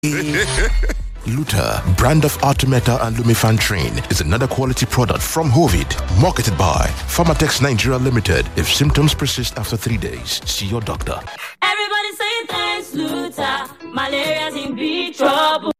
Luta, brand of Artemeta and Lumifan Train, is another quality product from Hovid, marketed by Pharmatex Nigeria Limited. If symptoms persist after three days, see your doctor. Everybody saying thanks, Luta. Malaria's in big trouble.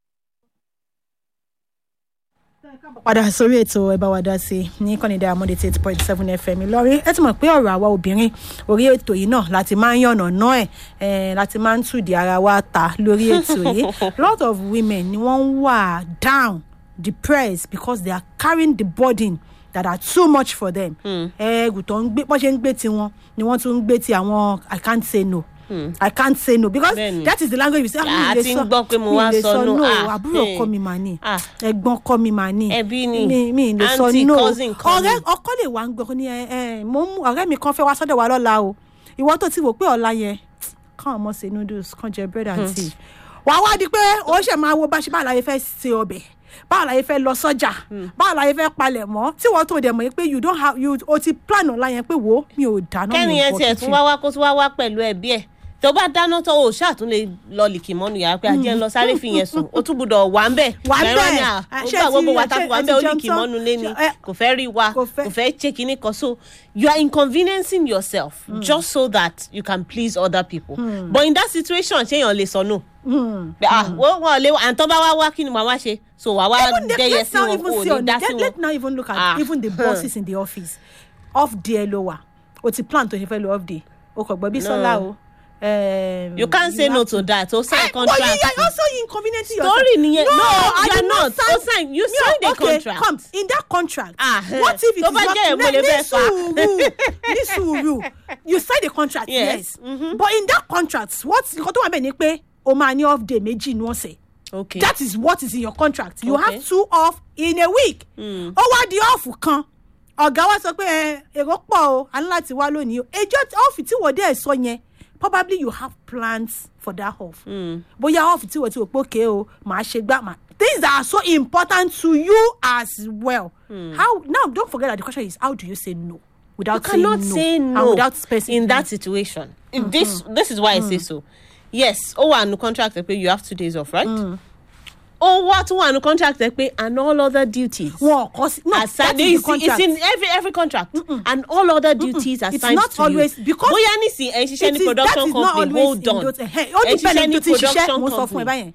padà sórí ètò ẹ bá wa dá sí i ní kọ́nìdá amúdé tí eight point seven fm lọ́rí ẹ ti mọ̀ pé ọ̀rọ̀ àwa obìnrin orí ètò yìí náà láti máa ń yànnà náà ẹ̀ láti máa ń tùdí ara wa ta lórí ètò yìí lot of women ni wọ́n ń wà down depressed because they are carrying the burden that are too much for them ẹ̀ẹ́gùn tó ń gbé bọ́n ṣe ń gbé tiwọn ni wọ́n tún ń gbé ti àwọn i can't say no. Hmm. I can't say no because Bẹ́ẹ̀ni. that is the language you say. Ah, mi a ti ń gbọ́ pé mo wá lè sọ no. no Ah, àbúrò hmm. ọkọ mi mà ní Ah. ẹ̀gbọ́n ọkọ mi mà ní Ẹbí ni. mi mi lè sọ Aunty, no cousin kan ọ̀rẹ́ ni. ọkọ lè wá ń gbọ́ ní ẹ ẹ mo ń ọ̀rẹ́ mi kan fẹ́ wá sọ́dọ̀ wa lọ́la o ìwọ tó ti wò pé ọ̀la yẹn kàn ọmọ ṣe noodles kàn jẹ bread and tea wà á wá di pé ó ṣe máa wo bá ṣe báwo la yẹ fẹ́ ṣe ọbẹ̀ báwo la yẹ fẹ́ lọ sọ́jà báwo la yẹ fẹ́ palẹ̀ mọ́ tí wọ́n tó dẹ̀ mọ̀ yẹn pé you don't have you o ti plan ọ̀la yẹn pé wo mi ò dáná mi kẹ́ni ò yẹn bọ̀ tiẹ̀ kitchen. tún wá wá kó tún wá wá pẹ̀lú ẹbí ẹ̀ tó bá dáná tó o ṣáà tún lè lọ lìkì mọ́nu yàrá pé ajẹ́ ń lọ sáré fi yẹn sùn o tún gbúdọ̀ wà ń bẹ̀ Wà ń Mẹ́rán bẹ̀. ni à, Ah, ó ṣé gbà ti- gbogbo wa ṣé tá wà ẹ ń ti bẹ̀ ó jẹun lìkì tán? mọ́nu lé ni Ṣé- ẹ- kò fẹ́ rí wa kò fẹ́- kò fẹ́ ṣe kinní kan so you are inconveniencing yourself just so that you can please other people but in that situation ṣéyàn lè sọ no Pé, ah wọ́n wọ́n lé à ń tọ́ bá wá wá kí ni màá wá ṣe so wàá wá even the, dẹ́yẹ let's sí now wọn even kò see ní on dá the, sí let, wọn. let's now even look at Ah, even the bosses in the office off day ló wà o ti plan tó ṣe fẹ́ lo off day o kò gbọ́ bí sọ́lá o. um, you can't say no have to that o sign Eh, but contract. you are also inconveniencing yourself. story nìyẹn no, I you did are not o sign you No, sign the okay, contract. come in that contract. Ah, what if it tó is bá not jẹ́ èmo lè ní bẹ́ẹ̀ fà. sùúrù ní sùúrù you sign the contract Yes, yes, but in that contract what nǹkan tó wà bẹ́ẹ̀ ni pé o máa ní off day méjì ní ọ̀sẹ̀ okay that is what is in your contract you Okay. have two off in a week ó wá di off kan ọ̀gá wa sọ pé ẹ, èrò pọ̀ o a ní láti wá lónìí o ẹjọ́ off tí wọ́n dé ẹ̀ sọ yẹn probably you have plans for that off bóyá off tí wọ́n ti wò pé òkè o màá ṣe gbá màá things that are so important to you as well how now don't forget that the question is how do you say no you without saying cannot no say and no without specifying in that situation If this this is why i say so yes ó wà nù contract ẹ pé you have two days off right ó wá tún wà nù contract ẹ pé and all other duties. wọn kọ sí no that aside is it's, the contract. it's in every every contract and all other duties are It's assigned not to always- you because bóyá nísìnyí ẹ̀ ń ṣiṣẹ́ It ní is- production that is not company always hold in on those- eh, ó ẹ̀ ń depend ṣiṣẹ́ on ní tó ti ṣiṣẹ́ production mo sọ fún ẹ company báyẹn.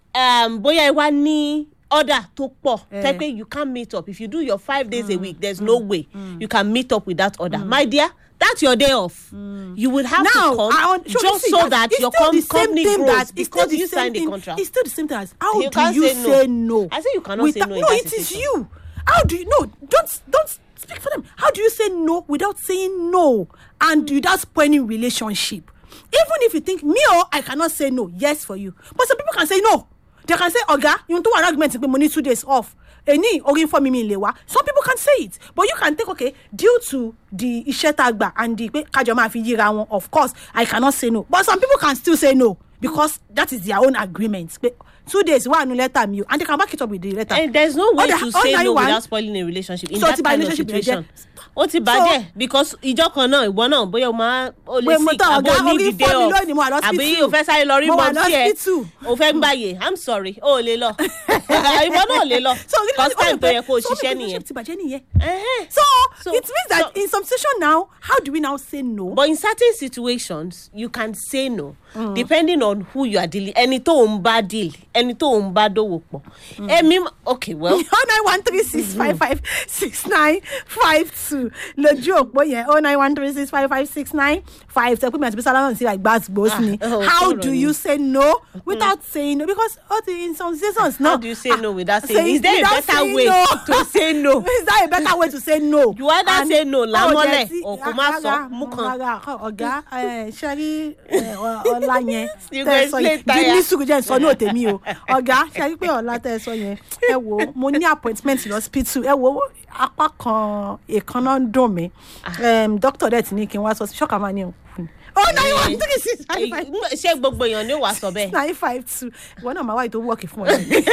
um, bóyá ẹ wá ní order tó pọ̀ Eh. tẹ́ pé you can't meet up if you do your five days a week there's no way you can meet up with that order my dear that's your day off you will have now to come I want, so just see, so that that it's your still com the same company thing grows that, it's still because the you same signed the thing, contract. It's still the same thing as how You do can't you say no. say no? I say you cannot say Without- no in No, that it is situation. you. How do you no? Don't don't speak for them. How do you say no without saying no and without spoiling relationship? Even if you think me or I cannot say no, yes for you, but some people can say no. They can say, "Oga, you do an argument pé mo ní two days off." Any orí fọ́ mi mi lè wá. Some people can say it, but you can take okay due to the iṣẹ́ tá a gbà and the pé kájọ máa fi yíra wọn. Of course, I cannot say no, but some people can still say no because that is their own agreement. Pé two days wà nù lẹ́tà mi o and they can back it up with the letter. and there's no way Other- to say other no one- without spoiling a relationship in So that ti ba kind of relationship yẹn situation jẹ́. ó ti bàjẹ́ because ìjọ kan náà ìwọ náà bóyá o máa o lè Pé mo sick tán àbò ọ̀gá, ní orí ìdílé fọ́ mi ọ lónìí, mo wà lọ́sítù. àbí o fẹ́ sáré lọ rí Mo wà mọ́ tí ẹ lọ́sítù. o fẹ́ gbàyè i'm sorry o ò lè lọ ìwọ náà ò lè lọ so first time tó yẹ kó o so ṣiṣẹ́ relationship nìyẹn ti bàjẹ́ nìyẹn. Ẹhẹ́n. so, So- it means that so- in some situation now how do we now say no. but in certain situations you can say no depending on who you are dealing ẹni tó ń bá deal ẹni tó ń bá dòwò pọ̀ ẹ̀mí okay well oh nine one three six five five six nine five two lójú òpó yẹn oh nine one three six five five six nine five sọ pé mi àti bísí aláwọ̀ sí àgbà gbòòsì ni Ah, oh, how sọ̀rọ̀ do ni. you say no without saying no because ó ti in some situations no how do you say no without Ah, saying is there a without better saying way no. to say no is there a better way to say no. You either And- say no Oh, lámọ́lẹ̀, jẹ́ sí- or kó má sọ, rárá, mú kan. rárá, ọ̀gá ẹ, ṣe rí ẹ, ọ- ọ̀la yẹn You tẹ́ ẹ go sọ yẹn explain tire. ní sùúrù jẹ́ ìsọ ní òtẹ̀mí o ọ̀gá ṣe rí pé ọ̀la tẹ́ ẹ sọ yẹn ẹ wo mo ní appointment lọ́sípítù ẹ wo apá kan èékánná ń dùn mí dókítà dẹ̀ ti ní kí n wá sọ sí ṣọ́kà máa ní òkú ni. oh nine one three six five five ṣé gbogbo èèyàn ni ó wàá sọ bẹ́ẹ̀. nine five two ìwọ náà máa wáyé tó wọ́ọ̀kì fún ọ.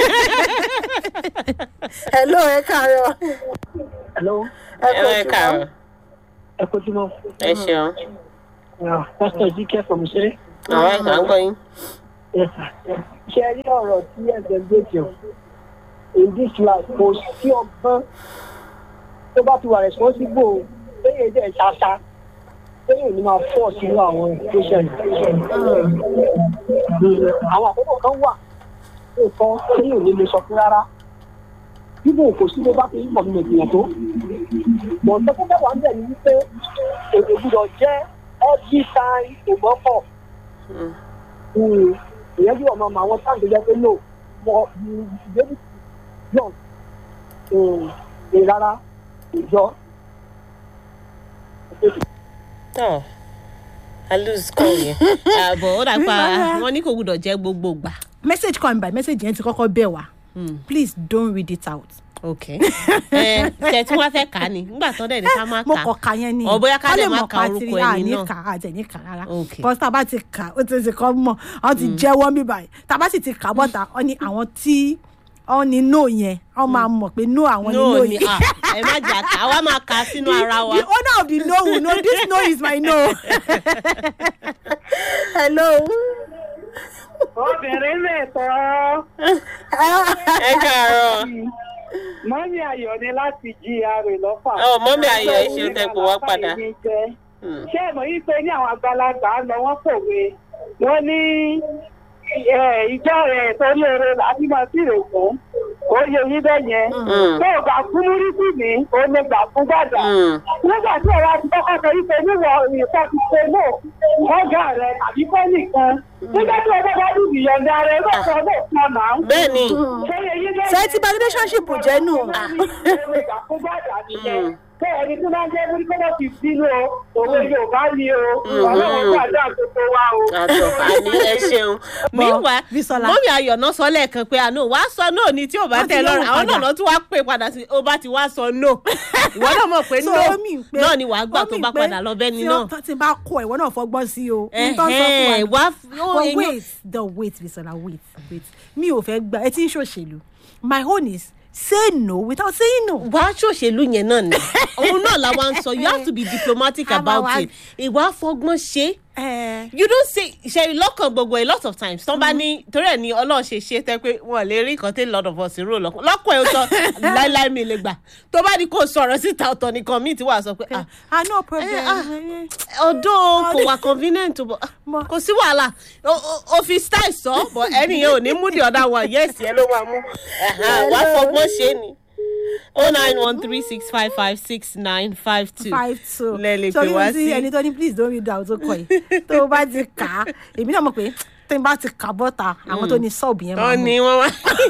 hello ẹ káàárọ̀. Hello, ẹ káàárọ̀ ẹ kojú mọ́. ẹ ṣeun Pásítọ̀ Jíkẹ́ from Ṣeré. àwọn ìgbà ń gbọ́ yín. ṣe rí ọ̀rọ̀ tí ẹ̀sẹ̀ gbé tí o in this life kò sí ọgbọ́n tó bá ti wà responsible lẹ́yìn ẹ̀jẹ̀ ṣáṣá lẹ́yìn òní máa fọ́ sínú àwọn patient. àwọn àkókò kan wà nǹkan lẹ́yìn òní lè sọ fún rárá bíbò kò sí bó bá fi ń pọ̀ nínú ìgbìyànjú tó. mọ̀ nǹkan tó bá wà ń bẹ̀ ni wípé èdè gbúdọ̀ jẹ́ every time ìgbọ́pọ̀ ìyẹn bí ọmọ àwọn táǹkì jẹ́ pé no mo ìgbébí yọ̀ ẹ̀ rárá ìjọ. tọ́ i lose call yẹn àbọ̀ ó dà pa wọn ní kò gbúdọ̀ jẹ́ gbogbo gbà. message come by message yẹn ti kọ́kọ́ bẹ̀ wá please don't read it out. ok ẹ tẹ tí wọn fẹ́ kà á ni nígbà tó dẹ̀ ní ká má mo kà kọ ka yẹn ni ọ bóyá ká Ká lè lè má mọ̀ ka pa orúkọ tiri, ẹni à, ní náà. kà á jẹ́ ní kà rárá Ok. bọ́sì tá a bá ti kà ó ti ti kọ́ mọ̀ ọ́ ti jẹ́wọ́ mi báyìí tá a bá sì ti kà bọ́ta ọ ní àwọn tí ọ ní no yẹn ọ máa mọ̀ pé no àwọn ní no no ni yẹn. ah ẹ má jà ká àwa máa kà á sínú ara wa. the owner of the no will know this no is my no. hello. obìnrin lè tọ́ ẹ káàárọ̀ mọ́mí ayọ̀ ni láti gra lọ́fà. Ọ, mọ́mì Ayọ̀, ẹ ṣeun tẹ́ pè wá padà. ṣé ẹ mọ̀ yí pé ní àwọn àgbàlagbà lọ wọ́n pòwe wọ́n ní eh, ìjọ rẹ̀ torí eré láti máa sí rè fún ó yẹ yín bẹ́ẹ̀ yẹn tó o gbà fún múrísì ní o lè gbà fún gbàdà Mm. nígbà tí ọ̀rọ̀ àti kọ́kọ́ sọ wípé níwọ̀ nǹkan ti ṣe lò ọ̀gá rẹ̀ tàbí fẹ́ nìkan nígbà tí ọjọ́ bá dùn ìyọ̀ǹda rẹ̀ lọ́sọ̀ọ́ lè fún ọ̀nà bẹ́ẹ̀ ni ṣé yẹ yín bẹ́ẹ̀ ṣé ti bá relationship jẹ́ nù. Bẹ́ẹ̀ni tí máa ń jẹ́ múrí kọ́lọ́ ti bínú o, òwe Yorùbá ni o, ọlọ́run gbàdúrà gbogbo wa o. àtọ̀ àní ẹ ṣeun. meanwhile Bísọ́lá. mọ́mí ayọ̀ náà sọ lẹ́ẹ̀kan pé àná wàá sọ náà ni tí ò bá Wọ́n ti tẹ̀ lọ́rùn lóhùn àwọn náà padà. lọ́ tún wá pè padà sí ó bá ti wá sọ no ìwọ náà mọ̀ pé So, no ó mean pé- náà ni wàá gbà ó tó mean bá pé padà lọ bẹ́ni tí náà. ó- tí n bá kọ ìwọ náà fọgbọ́n sí o. n tó sọ fún Ẹ̀hẹ́n, wa. wá ó but èèyàn- wait the wait bisola wait wait mi ò fẹ́ gba ẹ ti ń ṣòṣèlú my own is say no without saying no. wàá ṣòṣèlú yẹn náà ni òun náà la wá ń sọ you have to be diplomatic A máa about wá- it ìwà fọgbọ́n ṣe Eh, you don't say ṣe lọ́kàn gbogbo a lot of times tán bá ní torí ẹ̀ ní ọlọ́run ṣe ṣe tẹ́ pé wọn lè rí nǹkan tí lot of us rò lọ́kàn lọ́kàn ẹ̀ ó sọ láíláí mi lè gbà tó bá ní kó sọ̀rọ̀ síta ọ̀tọ̀ nìkan míì tí wàá sọ pé ah ah no problem. Eh, ah. ọdún kò wà convenient o, but Mo- kò sí wàhálà O- o- o fi style sọ but ẹni yẹn ò ní mú the other one yes yẹn ló máa mú Ẹ̀hán, wàá fọgbọ́n ṣe ni oh nine one three six five five six nine five two five two lẹ́ẹ̀lì so pé wá bí sí. ẹni tó ní please don't read out tó kọ yìí tó o bá ti kà á èmi náà mọ̀ pé tí n bá ti kà bọ́ta àwọn tó ní sọ́ọ̀bù yẹn máa tọ́ mú ni wọ́n wá.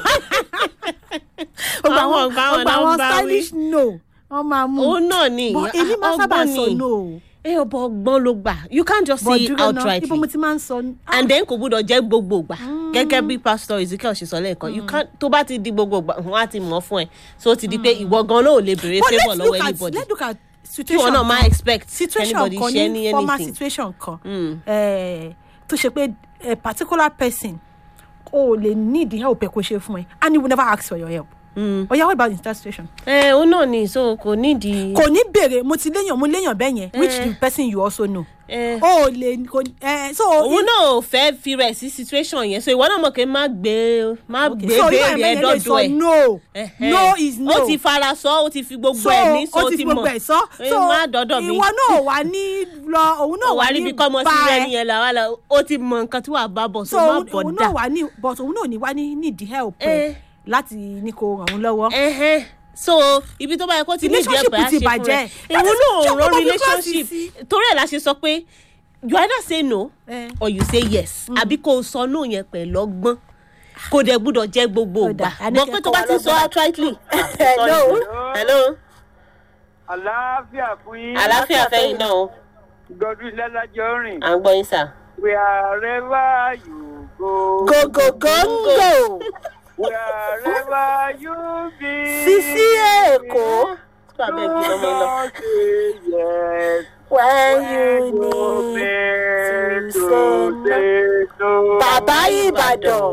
gbogbo àwọn àwọn ọ̀gá wọn gbogbo náà àwọn ń bá wí. stylish no wọ́n máa mú òun náà ni but èmi máa sábà ọgbọ́n sọ ni. no ẹ ọbọ ọgbọ́n ló gbà you can't just but say it dúró náà outrightly. ibo mo ti máa ń sọ ah, and then kò gbúdọ̀ jẹ́ gbogbo ìgbà gẹ́gẹ́ bí pastor ezekiel ṣe sọ lẹ́ẹ̀kan you can't tó bá ti di gbogbo ìgbà wọ́n á ti mọ̀ fún ẹ so ó ti di pé ìwọ gan náà ò lè béèrè but favour let's lọ́wọ́ look at anybody let's look at kí situation wọn náà máa kan. expect situation anybody kan ṣe ní ní former anything. situation kan Mm. eh, tó ṣe pé a particular person o lè need help ẹ kó ṣe fún ẹ and he will never ask for your help. Mm. oya what about in that situation. ẹ òun náà ni so kò nídìí. kò ní béèrè mo ti léyàn mo léyàn bẹ́ẹ̀ yẹn which Eh. the person you also know. Eh. o lè kò eh, so. òun náà ò fẹ́ fi rẹ̀ sí situation yẹn so ìwọ náà mọ̀ pé má gbé má Okay, gbé so irú béèrè ẹ̀mẹ́ ẹ yẹn lè dọ́dọ̀ sọ ẹ̀. no Ẹ̀hẹ́. no is no. ó ti fara sọ ó ti fi gbogbo so ẹ̀mí so ó ti fi gbogbo ẹ̀ sọ ẹ so má dọ́dọ̀ mi. ìwọ náà wà ní lọ òun náà ó wà wá ní ríbi kọ́ ọmọ sí bá rẹ ẹ. nìyẹn làwa la ó ti mọ nǹkan tí wàá bá bọ̀ so so má òun bọ̀ òun dà. náà wà ní but òun náà ní wá ní need help ẹ Eh. láti ní kó ràn òun lọ́wọ́. Ẹhẹ́n. so ibi tó bá yẹ kó ti ní ìdí Relationship ẹ̀pẹ̀ á ti ṣe fún bàjẹ́. rẹ̀ That èwo is- náà ṣé ò ọkọ rán mi relationship cross sí? torí ẹ̀ la ṣe sọ pé you either say no Eh. or you say yes àbí kò sọ no yẹn pẹ̀lú ọgbọ́n kò dẹ̀ gbúdọ̀ jẹ́ gbogbo Ó ìgbà dà, a ní gbọ́ kí pé ẹ tó kọ́ bá wa ti sọ lọ́gbọ́n. outrightly. Hello. hello àlàáfíà fún yín. àlàáfíà fẹ́yìn náà o Godwin lẹ́lájọ́ rìn. à ń gbọ́ yín sà. Wherever you go. go go go Wherever you be. sisi èkó tó àbẹ̀ kí lọ́mọ yín lọ. Don't say yes. when You you need need to to say say no. bàbá ìbàdàn.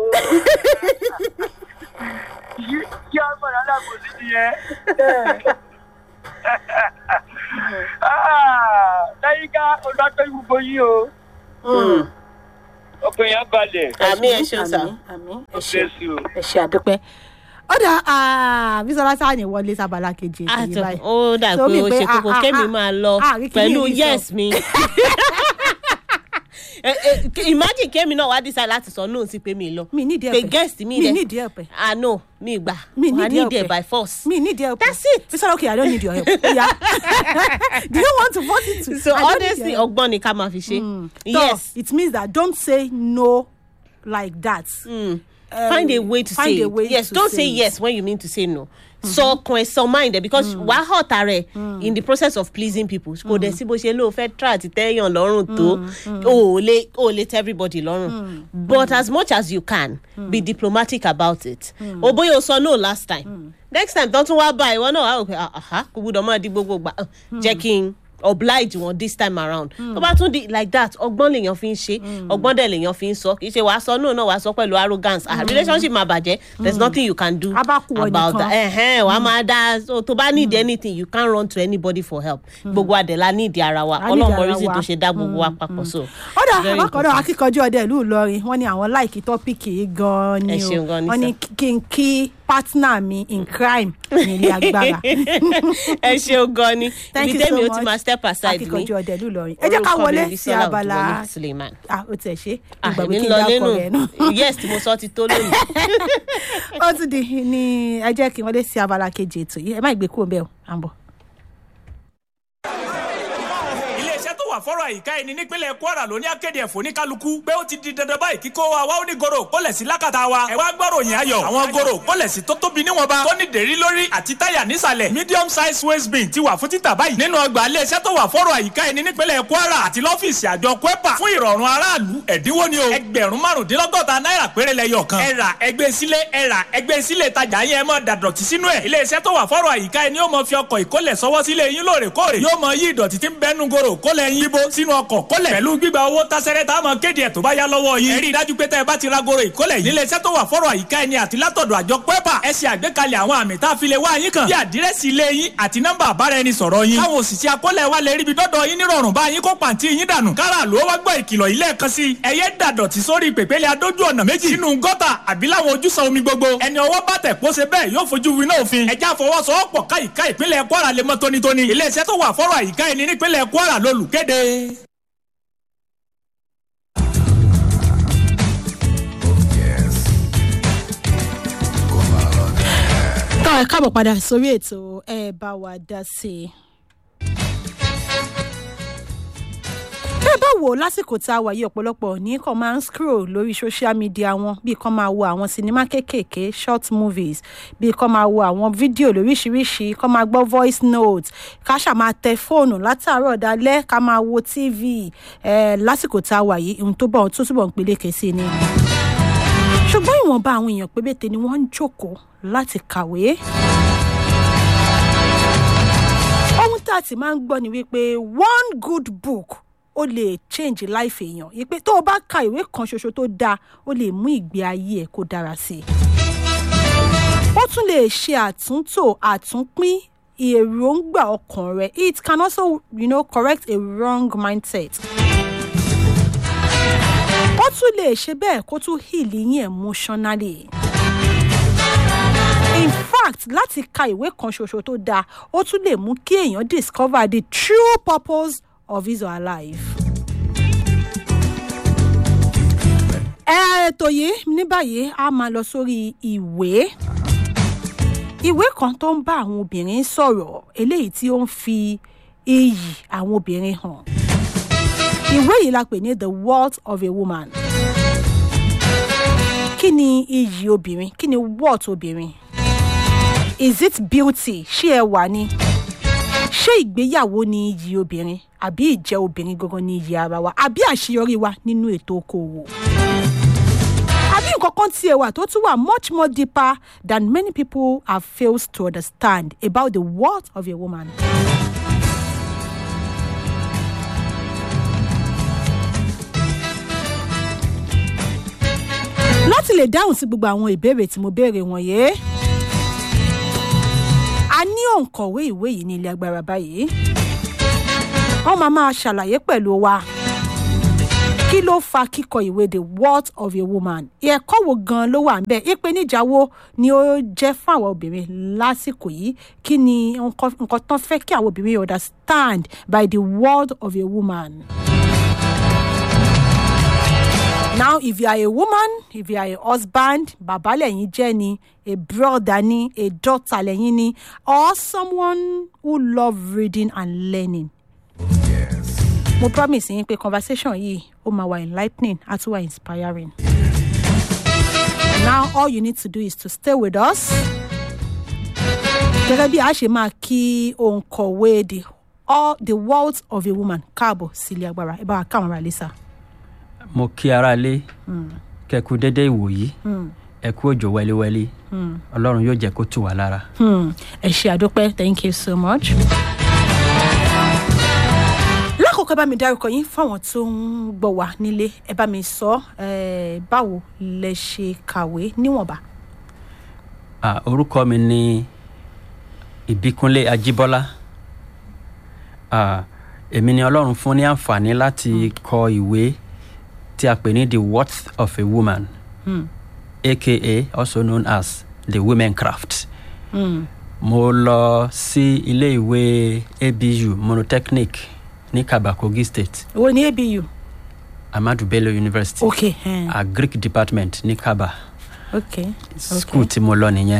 Kí ọmọ rẹ̀ alábòsí nìyẹn. Láyíká olùdókòwò gbogbo yìí o. ọkàn yẹn á balẹ̀. àmì ẹ ṣeun sá. àmì ẹ ṣe bless you. ẹ ṣe àdúpẹ́ ọ̀dà bísọ̀lá sáà ní wọlé sábàlá kejì ètò yìí àtọ báyìí. ó dà So, pé mi ó pé, ṣe kókó ah, ah, kémi ah, máa lọ ah, rí kíní pẹ̀lú yìí sọ. yes mi. Eh, eh, imagine kémi náà wá decide láti sọ no sí pé mi lọ mi nídìí pé ẹ̀pẹ̀ guest mi mi dẹ nídìí ẹ̀pẹ̀ ah no mi gbà Mi wà nídìí need it ẹ̀pẹ̀. by force. mi nídìí ẹ̀pẹ̀ That's it. bísọ̀lá okay i don't need your help oya do you want to force it to so I don't need honestly your help. ọgbọ́n ni ká máa fi ṣe. So, yes it means that don't say no like that. mm. Um, find a way to find say a it. way yes to don't say say it. yes when you mean to say no. sọ ọkàn ẹ sọ mind ẹ because wàá hot ara ẹ in the process of pleasing people kò dẹ̀ sí bó ṣe lóò fẹ́ try àti tẹ́yàn lọ́rùn tó o ò lè o ò lè tẹ́ everybody lọ́rùn but as much as you can be diplomatic about it o bóyá o sọ no last time next time tó tún wá bá ìwọ náà wà ó pé aha kò gbúdọ̀ máa di gbogbo gbà jẹ́ kí n oblige wọn this time around tó bá tún di like that ọgbọ́n lèèyàn fi ń ṣe ọgbọ́n dẹ̀ lèèyàn fi ń sọ kì í ṣe wàá sọ no náà wàá sọ pẹ̀lú arrogance ah relationship máa bàjẹ́ there is nothing you can do A bá kú ọ about nìkan. that ẹ̀hẹ́n wàá máa dá so tó bá need anything you can't run to anybody for help gbogbo adẹ̀la need ara wa A need ọlọ́mọ ara reason wa. tó ṣe dá gbogbo wa papọ̀ so. ọ̀dà very àbákọ̀dọ̀ important. akíkanjú ọdẹ ìlú ìlọrin wọ́n ní àwọn láìkí tọ́pìkì yìí gan-an ni Ẹ o ṣeun gan ni wọ́n ní sir. kí n kí partner mi in crime ní ilé agbára. ẹ ṣeun gan ni Thank ibi you so tẹ́mi ó much ti máa step aside ní akíkanjú ọdẹ ìlú ìlọrin ẹ jẹ́ ká orúkọ mi wọlé ni sí Bisola abala Abdulwaleed Suleiman. ah o tẹ̀ ṣe Ah, ìgbàgbé èmi kí ń n lọ dákọ̀ lẹ́nu rẹ̀ náà. yes tí mo sọ ti tó lónìí. ó ti di ní ẹ jẹ́ kí n wọlé sí abala kejì ètò yìí ẹ má gbé kúrò bẹ́ẹ̀ o à ń bọ̀. iléeṣẹ́ tó wà fọ́rọ̀ àyíká ẹni nípínlẹ̀ kwara ló ní akéde ẹ̀fọ́ ní kálukú pé ó ti di dandan báyìí kíkó wa wá ó ní goro kólẹ̀ sí lákàtà wa ẹ̀ wá gbọ́rọ̀ yẹn ayọ̀ àwọn goro kólẹ̀ sí tó tóbi níwọ̀nba tó ní dèrí lórí àti táyà nísàlẹ̀ medium size waste bin ti wà fún títà báyìí nínú ọgbà iléeṣẹ́ tó wà fọ́rọ̀ àyíká ẹni nípínlẹ̀ kwara àti lọ́fíìsì àjọ kwepa fún ìrọ̀rùn aráàlú ẹ̀dínwó ni o ẹgbẹ̀rún márùndínlọ́gọ́ta náírà péré lẹ́yọ̀ kan ẹ rà ẹgbẹ́ sílé ẹ rà ẹgbẹ́ sílé tajà yẹn mọ́ dàdọ̀tí sínú ẹ̀ iléeṣẹ́ tó wà fọ́rọ̀ àyíká ẹni yóò mọ fi ọkọ̀ ìkólẹ̀ sọ́wọ́ sílé yín lóòrèkóòrè yóò mọ yí ìdọ̀tí tí ń bẹ́nu goro kólẹ̀ yín bó sínú ọkọ̀ kólẹ̀ pẹ̀lú gbígba owó tásẹ́rẹ́ tá a mọ kéde ẹ̀ tó bá yá lọ́wọ́ yín. ẹ rí i dájú pé tẹ́ ẹ bá ti ra goro ìkólẹ̀ yìí níléeṣẹ́ tó wà fọ́rọ̀ àyíká ẹni àti látọ̀dọ̀ àjọ pẹ́pà ẹ ṣe àgbékalẹ̀ àwọn àmì tá a fi lè wá yín kàn bí àdírẹ́sì ilé yín àti nọ́mbà àbára ẹni sọ̀rọ̀ yín. káwọn òṣìṣẹ́ akólẹ̀ wa lè ríbi dọ́dọ̀ yín nírọ̀rùn bá yín kó pàǹtí yín dànù. kára ló wá gbọ́ ìkìlọ̀ yìí lẹ́ẹ̀kan sí i. ẹ yé dàdọ̀tí sórí pèpéle adójú ọ̀nà méjì sínú gọ́tà àbí láwọn ojúsàn omi gbogbo. ẹni ọwọ́ bá tẹ̀ kó ṣe bẹ́ẹ̀ yóò fojú winá òfin. ẹja fọwọ́sowọ́pọ̀ káyìíká ìpínlẹ̀ kwara lè mọ́ tónítóní. iléeṣẹ́ tó wà fọ́rọ̀ àyíká ẹni nípínlẹ̀ kwara lolùkéde. tọ́ ẹ káàbọ̀ padà sórí ètò ẹ bá wa dá sí i. bẹ́ẹ̀ bá wò ó lásìkò tá a wà yìí ọ̀pọ̀lọpọ̀ ní kàn máa ń scroll lórí social media wọn bíi kàn máa wo àwọn sinimá kéékèèké short movies bíi kàn máa wo àwọn fídíò lóríṣiríṣi kàn máa gbọ́ voice note ká ṣà máa tẹ fóònù látàárọ̀ dalẹ́ ká máa wo tv eh, lásìkò tá a wà yìí ohun tó bọ̀ tó túbọ̀ ń peléke sí ni ṣùgbọ́n ìwọ̀nba àwọn èèyàn pébété ni wọ́n ń jókòó láti kàwé. ohun tá a ti máa ń gbọ́ ni wípé one good book ó lè change life èèyàn yìí pé tó o bá ka ìwé kan ṣoṣo tó dáa ó lè mú ìgbé ayé ẹ̀ kó dára sí i. ó tún lè ṣe àtúntò àtúnpín èròǹgbà ọkàn rẹ̀ it can also you know, correct a wrong mindset ó tún lè ṣe bẹ́ẹ̀ kó tún heal yín emotionally. in fact láti ka ìwé kan ṣoṣo tó dáa ó tún lè mú kí èèyàn discover the true purpose of his or her life. ètò yìí ní báyìí a máa lọ sórí ìwé ìwé kan tó ń bá àwọn obìnrin sọ̀rọ̀ eléyìí tí ó ń fi iyì àwọn obìnrin hàn ìwé yìí la pè ní the worth of a woman kí ni iyì obìnrin kí ni worth obìnrin is it beauty ṣé ẹwà ni ṣé ìgbéyàwó ni iyì obìnrin àbí ìjẹ́ obìnrin gangan ni iyì ara wa àbí àṣeyọrí wa nínú ètò okòwò àbí nǹkan kan tiẹ̀ wà tó tún wà much more deeper than many people have failed to understand about the worth of a woman. láti lè dáhùn sí gbogbo àwọn ìbéèrè tí mo béèrè wọ̀nyí a ní òǹkọ̀wé ìwé yìí ní ilé agbára báyìí wọ́n máa máa ṣàlàyé pẹ̀lú wa kí ló fa kíkọ ìwé the worth of a woman ẹ̀kọ́ wo gan ló wà ńbẹ̀ ìpèníjà wo ni ó jẹ́ fún àwọn obìnrin lásìkò yìí kí ni nǹkan nǹkan tán fẹ́ kí àwọn obìnrin understand by the word of a woman. now if you are a woman if you are a husband bàbá lẹ́yìn jẹ́ ni a brother ni a daughter lẹ́yìn ni or someone who love reading and learning mo promise yín pé conversation yìí ó máa wà enlightening á tún wà inspiring. now all you need to do is to stay with us. gẹ́gẹ́ bí a ṣe máa kí òǹkọ̀wé the all the world of a woman káàbọ̀ sílé agbára ẹ bá wa káwọn ará lẹ́sà. mo kí ara lé kẹkù dédé ìwòyí ẹ kú òjò wẹliwẹli ọlọ́run yóò jẹ́ kó tù wá lára. Hmm, ẹ ṣe àdópẹ́ thank you so much. lákòókò ẹ bá mi dárúkọ yín fáwọn tó ń gbọ́ wá nílé ẹ bá mi sọ eh, báwo lẹ ṣe kàwé níwọ̀nba. Ah, orúkọ mi ni ìbíkúnlé ajíbọ́lá Ah, èmi ni ọlọ́run fún ní àǹfààní láti kọ ìwé tí a pè ní the worth of a woman aka also known as the women craft. mo lọ sí ilé ìwé abu monotechnic ní kaba kogi state wo ni abu. amadu bello university ok hmm. a greek department ní kaba ok school tí mo lọ nìyẹn.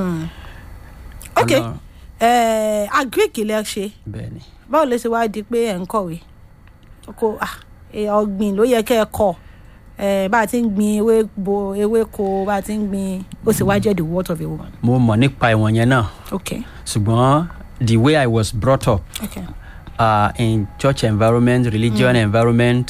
ok Ọlọ́run- eh, agric lẹ ṣe bẹ́ẹ̀ ni. báwo lè ṣe wá di pé ẹ̀ ń kọ̀wé kò ah, eh, ọ̀gbìn ló yẹ kẹ́ ẹ kọ̀ eh, bá a ti ń gbin ewé bo ewéko bá a ti ń gbin ó sì wá jẹ́ the word of a woman. mo mọ̀ nípa ìwọ̀n yẹn náà ok ṣùgbọ́n the way i was brought up ok uh, in church environment religion environment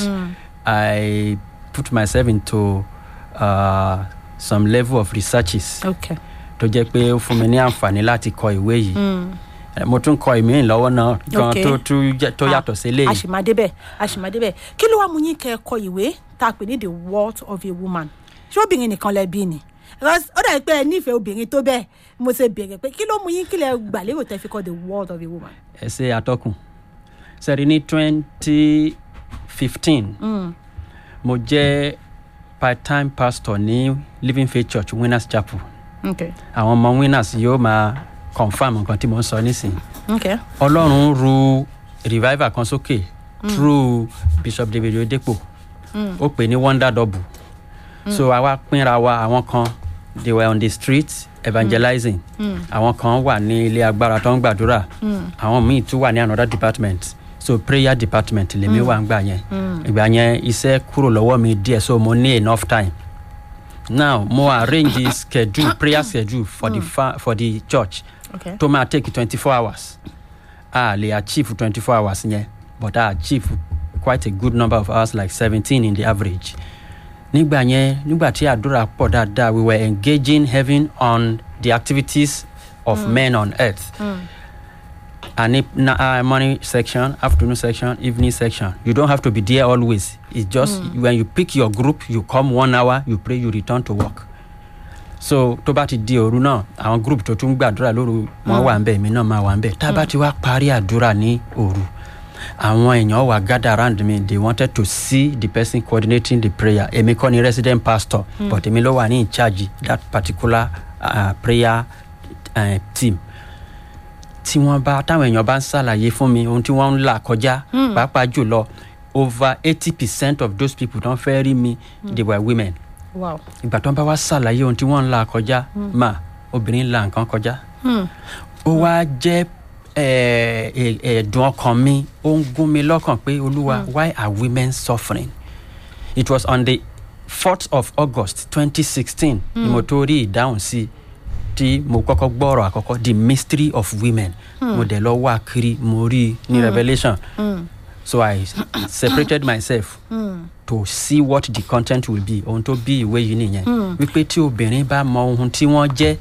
i put myself into uh, some level of researches ok tó jẹ́ pé ó fún mi ní àǹfààní láti kọ ìwé yìí Eh, mo tún kọ ìmí lọ́wọ́ náà gan Ok. tó tún jẹ́- tó Ah, yàtọ̀ sí eléyìí àṣìmàdébẹ̀ àṣìmàdébẹ̀ kí ló wá mú yín kẹ́ ẹ kọ ìwé tá a pè ní the word of a woman ṣé obìnrin nìkan lẹ bí ni Because ó dàbí pé ẹ nífẹ̀ẹ́ obìnrin tó bẹ́ẹ̀ mo ṣe béèrè pé kí ló mú yín kí lẹ gbà lérò tẹ́ fi kọ the word of a woman. ẹ ṣe àtọkùn sẹ́rí ní twenty fifteen mo jẹ́ part time pastor ní living faith church winners chapel okay àwọn ọmọ winners yóò máa confam nǹkan tí mo ń sọ nísìnyí okay ọlọ́run ru revival kan sókè through bishop david oyedepo ó pè ní wonder double so àwa pínra wa àwọn kan they were on the street evangelizing àwọn kan wà ní ilé agbára tó ń gbàdúrà àwọn míì tún wà ní another department so prayer department lèmi wà ń gbà yẹn ìgbà yẹn iṣẹ́ kúrò lọ́wọ́ mi díẹ̀ so mo ní enough time now mo arrange the schedule prayer schedule for the fa for the church okay tó máa take twenty four hours a lè achieve twenty four hours yẹn but a achieve quite a good number of hours like seventeen in the average nígbà yẹn nígbà tí àdúrà pọ̀ dáadáa we were engaging heaven on the activities of mm. men on earth mm. and if, na, uh, morning section afternoon section evening section you don't have to be there always it's just mm. when you pick your group you come one hour you pray you return to work so tó bá ti di òru náà àwọn group tó tún gbàdúrà lóru wọn wà ń bẹ èmi náà máa wà ń bẹ tá a bá ti wá parí àdúrà ní òru àwọn èèyàn wà gather around me they wanted to see the person coordinating the prayer èmi kọ́ ni resident pastor mm. but èmi ló wà ní in charge that particular uh, prayer uh, team tí wọ́n bá táwọn èèyàn bá ń ṣàlàyé fún mi ohun tí wọ́n ń là kọjá pàápàá jùlọ over eighty percent of those people tó ń fẹ́ rí mi they were women wow ìgbà tó ń bá wá ṣàlàyé ohun tí wọ́n ń la kọjá mà obìnrin ń la nǹkan kọjá ó wá jẹ́ eh, eh, ẹ̀dùn ọkàn mi ó ń gún mi lọ́kàn pé olúwa why are women suffering it was on the fourth of august twenty sixteen ni mo tó rí ìdáhùn sí tí mo kọ́kọ́ gbọ́rọ̀ àkọ́kọ́ the mystery of women mo dẹ̀ lọ wá kiri mo rí i ní revolution so i separated myself to see what the content will be ohun tó bí ìwé yìí nìyẹn wípé tí obìnrin bá mọ ohun tí wọ́n jẹ́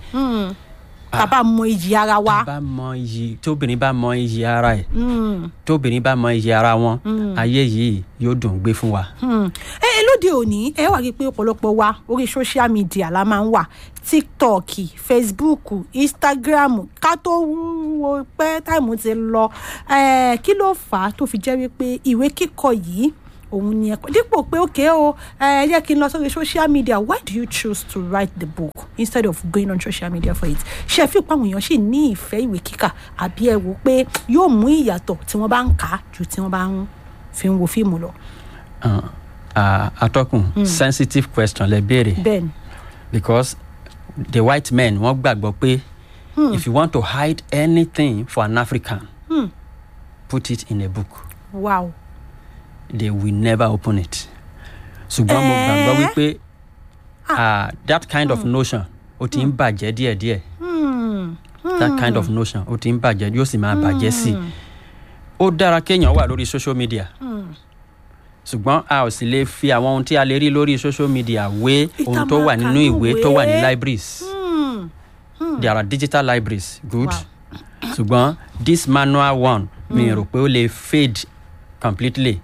tàbá mọ iyì ara wa bá mọ iyì tóbìnrin bá mọ iyì ara ẹ̀ tóbìnrin bá mọ iyì ara wọn ayé yìí yóò dùn gbé fún wa. ẹ ẹ lóde òní ẹ wà rí i pé ọ̀pọ̀lọpọ̀ wa orí social media la máa ń wà tiktok facebook instagram ká tó wo pé táìmù ti lọ ẹ kí ló fà á tó fi jẹ́ wípé ìwé kíkọ yìí òun ni ẹ̀kọ́ dípò pé òkè o ẹ jẹ́ kí n lọ sórí social media why do you choose to write the book instead of going on social media for it ṣe fi pa àwọn èèyàn sì ní ìfẹ́ ìwé kíkà àbí ẹ wò pé yóò mú ìyàtọ̀ tí wọ́n bá ń kà á ju tí wọ́n bá ń fi ń wo fíìmù lọ. Uh, uh, atọ́kùn sensitive question lẹ béèrè bẹ́ẹ̀ni because the white men wọ́n gbàgbọ́ pé if you want to hide anything for an african put it in a book wow they will never open it ṣùgbọ́n mo gbàgbọ́ Eh? wípé uh, that kind of notion ó ti ń bàjẹ́ díẹ̀díẹ̀ that kind of notion ó ti ń bàjẹ́ yóò sì máa bàjẹ́ sí i ó dára kéèyàn wà lórí social media ṣùgbọ́n a ò sì lè fi àwọn ohun tí a lè rí lórí social media wé ohun tó wà nínú ìwé tó wà ní libraries there are digital libraries good Wow. ṣùgbọ́n this manual one mi rò pé ó lè fade completely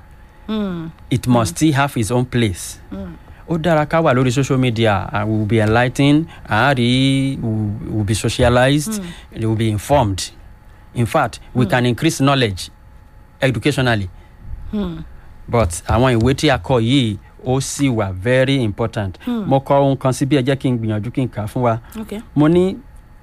it must still have its own place. ó dára ká wà lórí social media uh, we will be enlightened àárí we will be socialized we will be informed in fact we can increase knowledge educationally but àwọn ìwé tí a kọ yìí ó sì wà very important mo kọ ohun kan sí bí ẹ jẹ́ kí n gbìyànjú kí n kà á fún wa okay mo ní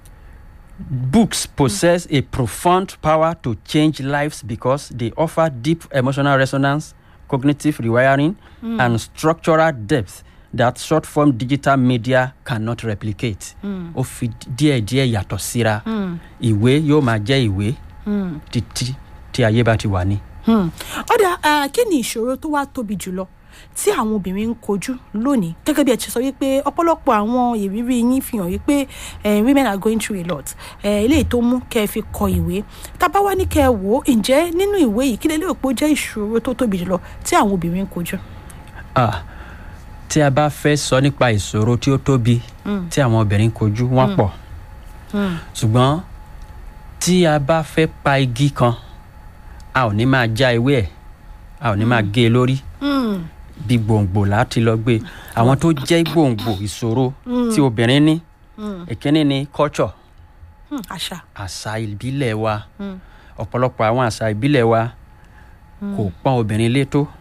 books possess a profound power to change lives because they offer deep emotional resonance cognitive rewiring and structural depth that short form digital media cannot replicate ó fi díẹ̀díẹ̀ yàtọ̀ síra ìwé yóò máa jẹ́ ìwé títí tí ayé bá ti wà ní. ọ̀dà eh, kí ni ìṣòro tó wá tóbi jùlọ tí àwọn obìnrin ń kojú lónìí gẹ́gẹ́ bí ẹ ti sọ wípé ọ̀pọ̀lọpọ̀ àwọn ìrírí yín fi hàn wípé eh, women are going through a lot eh, eléyìí tó mú kẹ́ ẹ fi kọ ìwé tábà wá ní kẹ́ ẹ wò ó ǹjẹ́ nínú ìwé yìí kí lè lérò pé ó jẹ́ ìṣòro tó tóbi jùlọ tí àwọn obìnrin ń kojú. Ah, tí a bá fẹ́ sọ nípa ìṣòro tí ó tóbi tí àwọn obìnrin kojú wọ́n pọ̀ ṣùgbọ́n tí a bá fẹ́ pa igi kan a ò ní máa já ewé ẹ̀ a ò ní máa gé e lórí bí gbòǹgbò láti lọ gbé àwọn tó jẹ́ gbòǹgbò ìṣòro tí obìnrin ní ìkíní ni culture Hmm, àṣà àṣà ìbílẹ̀ wa ọ̀pọ̀lọpọ̀ àwọn àṣà ìbílẹ̀ wa kò pọ́n obìnrin lé tó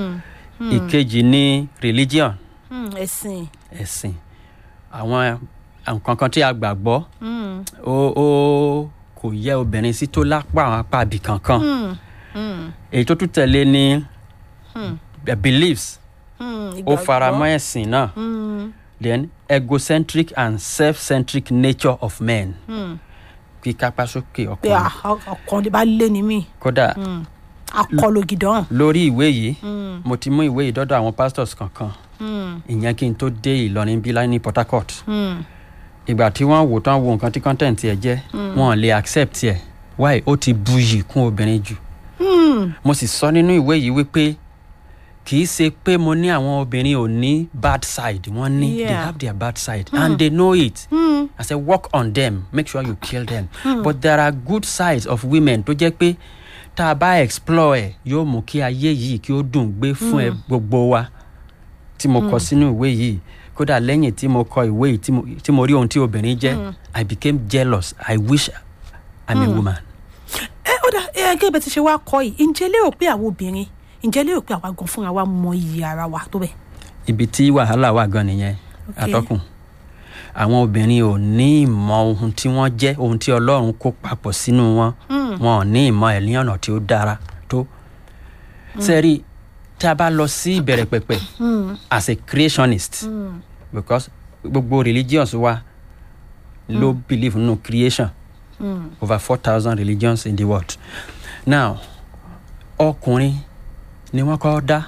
ìkejì ni religion Hmm, ẹ̀sìn ẹ̀sìn àwọn nǹkan kan tí a gbàgbọ́ ó ó kò yẹ obìnrin sí tó lápá àwọn apá ibì kankan èyí tó tún tẹ̀lé ni the beliefs Hmm, ó ìgbàgbọ́. fara mọ́ ẹ̀sìn náà then egocentric and self-centric nature of men kí kápá sókè pé ọkùnrin ah, ọkàn bá lé ní mí kódà akọlù gidan. lórí ìwé yìí mo ti mú ìwé yìí dọ́dọ̀ àwọn pastors kankan ìyẹn kí n tó dé ìlọrin bílá ní port harcourt ìgbà tí wọ́n wò tán wo nǹkan tí content ẹ̀ jẹ́ wọn ò lè accept ẹ̀ why ó ti buyì kún obìnrin jù mo sì sọ nínú ìwé yìí wípé kì í ṣe pé mo ní àwọn obìnrin ò ní bad side wọ́n ní they Yeah. have their bad side and they know it i say work on them make sure you kill them but there are good sides of women tó jẹ́ pé tá a bá explore ẹ̀ yóò mú kí ayé yìí kí ó dùn gbé fún ẹ gbogbo wa tí mo kọ sínú ìwé yìí kódà lẹ́yìn tí mo kọ ìwé yìí tí mo- tí mo rí ohun tí obìnrin jẹ́ i became jealous i wish i'm a woman. ẹ ó dà ẹ gẹ́gẹ́ bẹ́ẹ̀ ti ṣe wá kọ́ yìí ǹjẹ́ lérò pé àwọn obìnrin ǹjẹ́ lérò pé àwa gan fúnra wa mọ iyì ara wa tó bẹ́ẹ̀. ibi tí wàhálà wà gan nìyẹn Okay. atọ́kùn àwọn obìnrin ò ní ìmọ̀ ohun tí wọ́n jẹ́ ohun tí ọlọ́run kó papọ̀ sínú wọn wọn ò ní ìmọ̀ ẹ̀ ní ọ̀nà tí ó dára tó sẹ́rí tí a bá lọ sí ìbẹ̀rẹ̀ pẹ̀pẹ̀ as a creationist because gbogbo religions wa ló believe nínú creation over four thousand religions in the world now ọkùnrin ni wọ́n kọ́ dá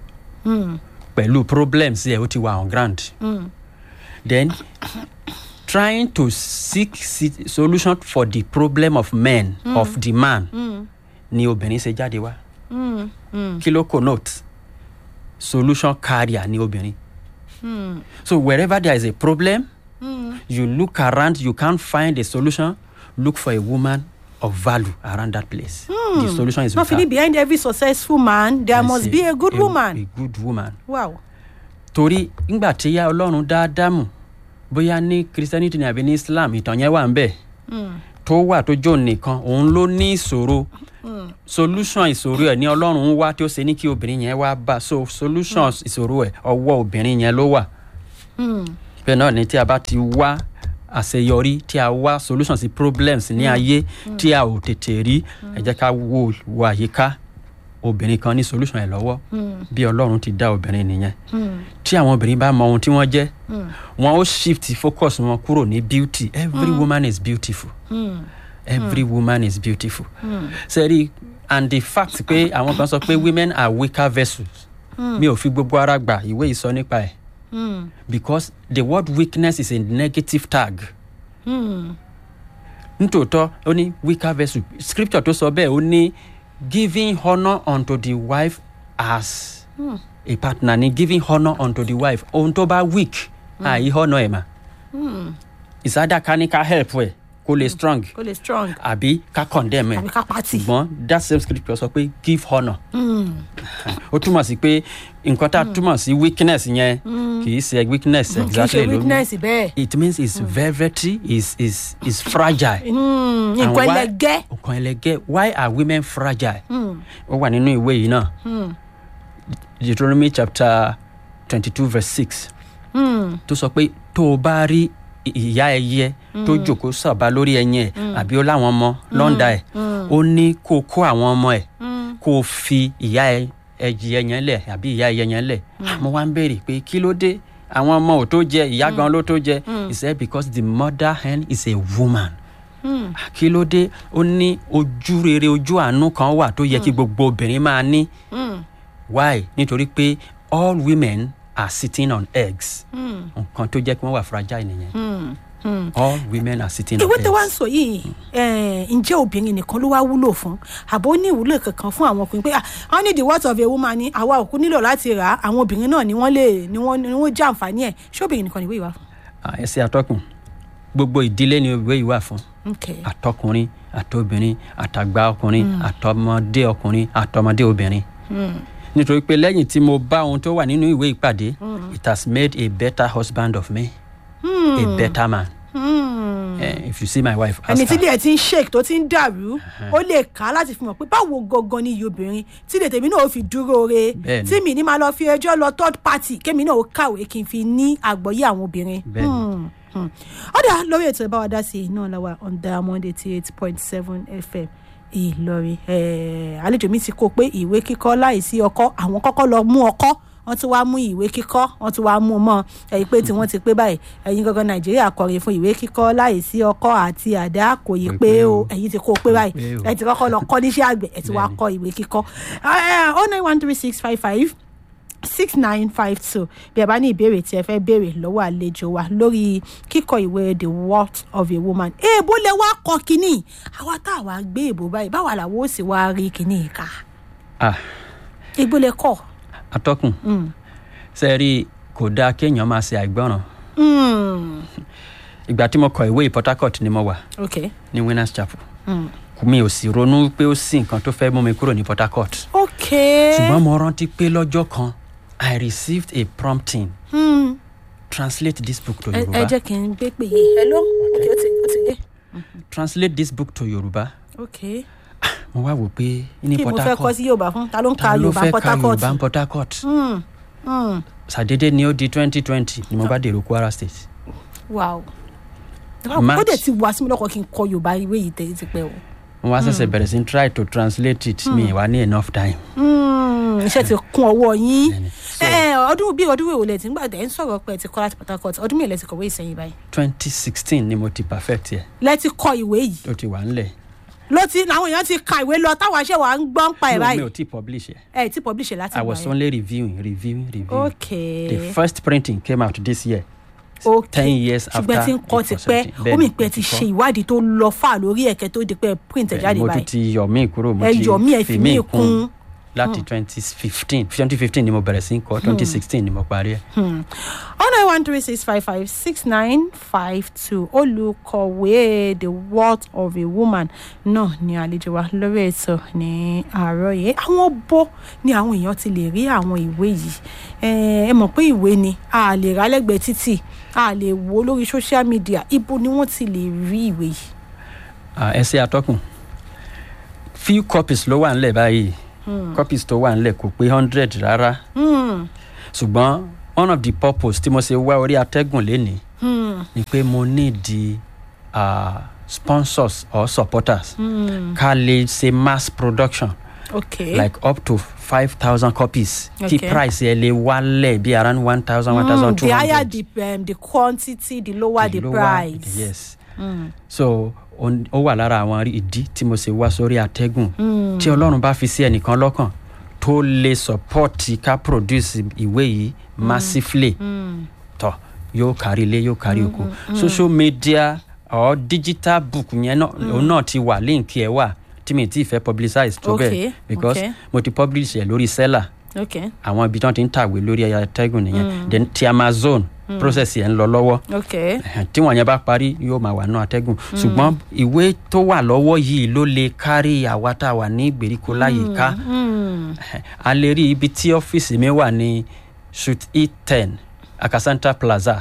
pẹ̀lú problems ẹ̀ ó ti wà on ground. then trying to seek si- solution for the problem of men mm. of the man mm. ni obìnrin ṣe jáde wá. Mm. Mm. kí ló connote solution carrier ni obìnrin. Mm. so wherever there is a problem mm. you look around you can't find a solution look for a woman of value around that place. Mm. the solution is not with her. fini behind every successful man there I must say, be a good woman. a good woman wow. torí ngbà tí ya ọlọ́run dá ádámù bóyá ní christianity ni àbí ní islam ìtàn yẹn wà ń bẹ̀ tó wà tó jò nìkan òun ló ní ìṣòro solution ìṣòro ẹ̀ ní ọlọ́run ń wá tí ó ṣe ní kí obìnrin yẹn wá bá so solution ìṣòro ẹ̀ ọwọ́ obìnrin yẹn ló wà bẹ́ẹ̀ náà ni tí a bá ti wá àṣeyọrí tí a wá solution sí problems ní ayé tí a ò tètè rí ẹ jẹ́ ká wo wo àyíká obìnrin kan ní solution ẹ̀ lọ́wọ́ bí ọlọ́run ti dá obìnrin nìyẹn tí àwọn obìnrin bá mọ ohun tí wọ́n jẹ́ wọn ó shift focus wọn kúrò ní beauty every woman is beautiful every woman is beautiful sẹ́rí and the fact pé àwọn kan sọ pé women are weaker vessels mi ò fi gbogbo ara gbà ìwé ìsọ nípa ẹ̀ because the word weakness is a negative tag nítòótọ́ ó ní weaker vessel scripture tó sọ bẹ́ẹ̀ ó ní giving honour unto the wife as a partner ni giving honour unto the wife ohun tó bá weak àyí honour ẹ̀ mà ìsádà ká ní ká help ẹ̀ kó lè strong kó lè strong àbí ká condemn ẹ̀ àbí ká pàtì. ṣùgbọ́n that same scripture sọ pé give honour ó túmọ̀ sí pé nǹkan tá a túmọ̀ sí weakness yẹn kì í ṣe weakness kì í exactly ṣe ló weakness bẹ́ẹ̀. it means it's velvety is is is fragile. And nǹkan why- ẹlẹgẹ́. nǹkan ẹlẹgẹ́ why are women fragile. ó wà nínú ìwé yìí náà deuteronomy chapter twenty two verse six tó sọ pé tó o bá rí ì- ìyá ẹyẹ tó jòkó sàbá lórí ẹyin ẹ àbí ó láwọn ọmọ lọ́ndà ẹ̀ ó ní kó o kó àwọn ọmọ ẹ̀ kó o fi ìyá ẹ- ẹyẹ yẹn lẹ̀ àbí ìyá ẹyẹ yẹn lẹ̀ mo wá ń béèrè pé kí ló dé àwọn ọmọ ò tó jẹ ìyá gan ló tó jẹ he said because the mother hen is a woman kí ló dé ó ní ojú rere ojú àánú kan wà tó yẹ kí gbogbo obìnrin máa ní why nítorí pé all women are sitting on eggs nǹkan tó jẹ́ kí wọ́n wà fragile nìyẹn all women are sitting on ìwé tó wá ń eggs. sọ yìí eh, ǹjẹ́ obìnrin nìkan ló wá wúlò fún àbó ní ìwúlò kankan fún àwọn ọkùnrin pé ah, wọ́n ní the words of a woman ni àwa òkú nílò láti rà á àwọn obìnrin náà ni wọ́n lè ni wọ́n ni wọ́n jẹ́ àǹfààní ẹ̀ ṣé obìnrin nìkan ni ìwé ìwà fún. Ah, ẹ ṣe atọ́kùn gbogbo ìdílé ni ìwé yìí wà fún Okay. àtọkùnrin àtobìnrin àtàgbà ọkùnrin àtọmọdé ọkùnrin àtọmọdé obìnrin nítorí pé lẹ́yìn tí mo bá ohun tó wà nínú ìwé ìpàdé it has made a better husband of me a better man Eh, if you see my wife ask ẹni tí her. ilé ẹ̀ ti ń shake tó ti ń dàrú ó lè kà á láti fi mọ̀ pé báwo gangan ni iye obìnrin tí ilé tèmi náà ó fi dúró re Bẹ́ẹ̀ni. tí mi ní máa lọ fi ẹjọ́ lọ third party kémi náà ó kàwé kí n fi ní àgbọ́yé àwọn obìnrin. Bẹ́ẹ̀ni. ọ̀dà lórí ètò ìbáwá dá sí iná lọ́wọ́ on diamond eighty eight point seven fm ìlọrin Eh, àlejò mi ti kó pé ìwé kíkọ́ láìsí ọkọ́ àwọn kọ́kọ́ lọ mú ọkọ́ wọ́n tún wá mú ìwé kíkọ́ wọ́n tún wá mú un mọ́ ẹ̀yìn pé tí wọ́n ti pé báyìí ẹ̀yin gangan nàìjíríà kọrin fún ìwé kíkọ́ láìsí ọkọ́ àti àdá kò yí Kò pé pé o o. ẹ̀yin ti kó pé báyìí pé o. ẹ̀ ti kọ́kọ́ lọ kọ́ níṣẹ́ àgbẹ̀ ẹ̀ ti wá Bẹ́ẹ̀ni. kọ́ ìwé kíkọ́ oh nine one three six five five six nine five two bí ẹ bá ní ìbéèrè tí ẹ fẹ́ béèrè lọ́wọ́ àlejò wa lórí kíkọ ìwé the worth of a woman èèbó lè wá kọ kínní àwa tá a wá gbé èèbó báyìí báwa làwọn ó sì wá rí kínní ká ah èèbó lè kọ. atọ́kùn ṣe rí i kò dáa kéèyàn máa ṣe àìgbọràn Mm, ìgbà tí mo kọ ìwé yìí port harcourt ni mo wà ok ní winners chapel mi ò sì ronú pé ó sì nǹkan tó fẹ́ mú mi kúrò ní port harcourt ok ṣùgbọ́n mo rántí pé lọ́jọ́ kan i received a prompting Hmm, translate this book to ẹ ẹ yorùbá jẹ́ kí n gbé pè yín hello ok ó ti ó ti yé translate this book to yorùbá ok mo wá wò pé ní kí mo port fẹ́ kọ́ harcourt sí yorùbá fún ta ló ń ka ta ló yorùbá fẹ́ port ka harcourt yorùbá ní port harcourt Hmm, hmm, ṣàdédé ni ó di twenty twenty ni mo bá dèrò kwara state wow March. ó dẹ̀ ti wá sí mi lọ́kọ̀ kí n kọ yorùbá ìwé yìí tẹ̀ ti pẹ́ o. mo wá ṣẹ̀ṣẹ̀ bẹ̀rẹ̀ sí try to translate it mi wá ní enough time Mm, iṣẹ́ ti kún ọwọ́ yín Bẹ́ẹ̀ni. ẹ ọdún bí ọdún wo lẹ ti ń gbà tẹ̀ ń sọ̀rọ̀ pé ẹ ti kọ́ láti port harcourt ọdún mélòó lẹ ti kọ̀wé ìsẹ̀yìn báyìí twenty sixteen ni mo ti perfect yẹ lẹ ti kọ ìwé yìí ó ti wà ńlẹ̀ ló ti làwọn èèyàn ti ka ìwé lọ táwọn aṣẹ́ wa ń gbọ́n pa ẹ̀ no mi báyìí ò tí publish yẹ ẹ ti publish ẹ̀ láti i gbà was yẹn only reviewing reviewing reviewing ok the first printing came out this year ok ten years ṣùgbọ́n after tí ń kọ́ it ti was pẹ́ written. ó mì Bẹ́ẹ̀ni, pé mo ti ti kọ́. ṣe ìwádìí tó lọ fà lórí ẹ̀kẹ́ tó di pé print ẹ̀ jáde mo tún báyìí ti yọ mí kúrò mo ẹ ti yọ mí ẹ fi mí kún láti twenty fifteen twenty fifteen ni mo bẹ̀rẹ̀ sí í kọ́ twenty sixteen ni mo parí ẹ̀. oh nine one three six five five six nine five two olùkọ̀wé the worth of a woman náà ni àlejò wa lórí ètò ní àárọ̀ yìí àwọn bó ni àwọn èèyàn ti lè rí àwọn ìwé yìí Eh, ẹ mọ̀ pé ìwé ni a lè rà lẹ́gbẹ̀ẹ́ títì a lè wò ó lórí social media ibo ni wọ́n ti lè rí ìwé yìí. Ah, ẹ ṣe atọ́kùn few copies ló wà nílẹ̀ báyìí copies tó wà nílẹ̀ kò pé hundred rárá ṣùgbọ́n one of the purpose tí mo ṣe wá orí atẹ́gùn lénìí ni pé mo need the uh, sponsors or supporters ká lè ṣe mass production okay like up to five thousand copies kí Okay. price ẹ lè wálẹ̀ bí around one thousand one thousand two the higher hundred. the um, the quantity the lower the, price. yes so on- ó wà lára àwọn ìdí tí mo ṣe wá sórí àtẹ́gùn tí ọlọ́run bá fi sí ẹnìkan lọ́kàn tó lè support ká produce ìwé yìí massively tọ yóò kárí ilé yóò kárí oko social media or digital book yẹn náà òun náà ti wà link ẹ wà tí mi ti fẹ́ publicize tó Okay, bẹ́ẹ̀ because okay. mo ti publish ẹ̀ lórí seller okay àwọn ibi tí wọ́n ti ń tàwé lórí àtẹ́gùn nìyẹn then ti amazon process yẹn ń lọ lọ́wọ́ okay Ẹhẹn, tí wọn yẹn bá parí yóò máa wà nù atẹ́gùn ṣùgbọ́n ìwé tó wà lọ́wọ́ yìí ló lè kárí àwa tá a wà ní ìgbèríko láyìíká Ẹhẹn, a lè rí ibi tí ọ́fíìsì mi wà ní suite e ten akasanta plaza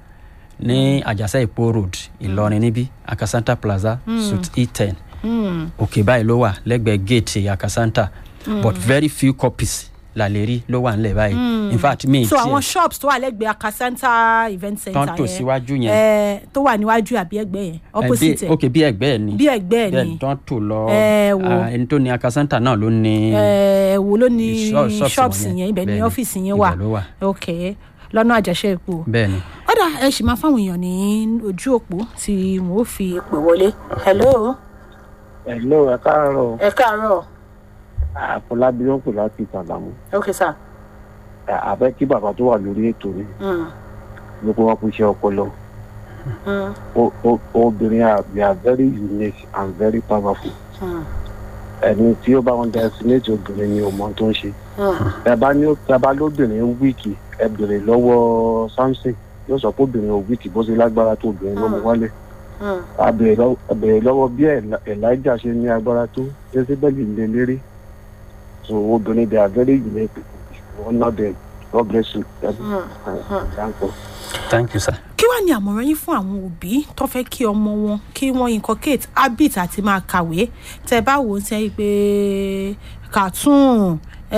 ní àjàsẹ́ ìpó road ìlọrin níbí akasanta plaza suite e ten òkè báyìí ló wà lẹ́gbẹ̀ẹ́ gate akasanta but very few copies la lè rí ló wà nílẹ̀ báyìí in fact mi so tiẹ̀- àwọn shops tó wà lẹ́gbẹ̀ẹ́ akasanta event center Tán tò síwájú yẹn. eh, tó wà níwájú àbí ẹgbẹ́ yẹn opposite bí, ẹ̀ ok bí ẹgbẹ́ ẹ̀ ni bí ẹgbẹ́ ẹ̀ bẹ́ẹ̀ ni tán tò lọ Ẹ wo. ah, ẹni tó ní akasanta náà ló ní ẹ wo ló ní shop- shops shops wọ̀nyẹn. yẹn ibẹ̀ ní Bẹ́ẹ̀ni, ọ́fíìsì yẹn ibẹ̀ wà ló wà. ok lọ́nà àjẹsẹ́ epo bẹ́ẹ̀ ni ọ̀dà ẹ sì máa fáwọn èèyàn ní ojú òpó tí wọn ò fi pè wọlé hello hello ẹ káàárọ̀ ẹ káàárọ̀ àfọlábí ló ń pè láti ìtàlámù ok sir àbẹ kí bàbá tó wà lórí ètò ni mm. ló kó wọn kó iṣẹ́ ọpọlọ Mm. O- o- obìnrin are they are very unique and very powerful Mm. ẹni tí ó bá wọn destinate obìnrin ni òmò tó ń ṣe Mm. ẹ bá ní ẹ bá lóbìnrin wíìkì ẹ bèrè lọ́wọ́ samson yóò sọ pé obìnrin ò wíìkì bó ṣe lágbára tó obìnrin ló mú wálé Mm. a bèrè lọ́wọ́- a bèrè lọ́wọ́ bí Eli- elijah ṣe ní agbára tó jezebeli lè lérí so obìnrin they are very unique one of them god bless you. Thank you. thank you sir. kí wàá ní àmọ̀ràn yín fún àwọn òbí tó fẹ́ kí ọmọ wọn kí wọ́n inculcate habit àti máa kàwé tẹ́ ẹ bá wò ó sẹ́yìn pé cartoon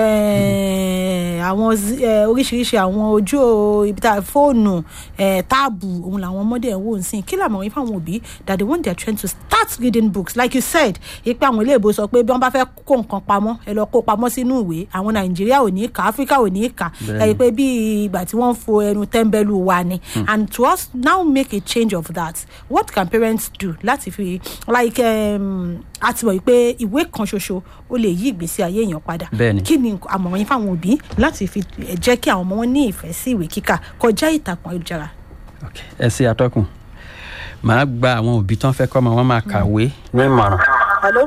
eh, àwọn zi- eh, oríṣiríṣi àwọn ojú o- ibi tá a fóònù eh, táàbù òun làwọn ọmọdé ẹ̀ ń wò ń sìn kí làmọ̀ràn yín fún àwọn òbí that they want their children to start reading books like you said ipe àwọn ilé ìbò sọ pé bí wọ́n bá fẹ́ kó nǹkan pamọ́ ẹ lọ kó pamọ́ sínú ìwé àwọn nàìjíríà ò ní kà áfíríkà ò ní kà ẹ rí i pé bí ìgbà tí wọ́n ń fo ẹnu tẹ́ḿbẹ́lú wa ni and to us now make a change of that what can parents do láti fi like um, a ti mọ̀ pé ìwé kan ṣoṣo ó lè yí ìgbésí ayé èèyàn padà Bẹ́ẹ̀ni. kí ni nǹkan- àmọ̀ràn yín fáwọn òbí láti fi eh, jẹ́ kí àwọn ọmọ wọn ní ìfẹ́ sí ìwé kíkà kọjá ìtàkùn ayélujára. ok ẹ ṣe atọ́kùn màá gba àwọn òbí tán fẹ́ kọ́ ọmọ wọn máa kàwé ní ìmọ̀ràn. hello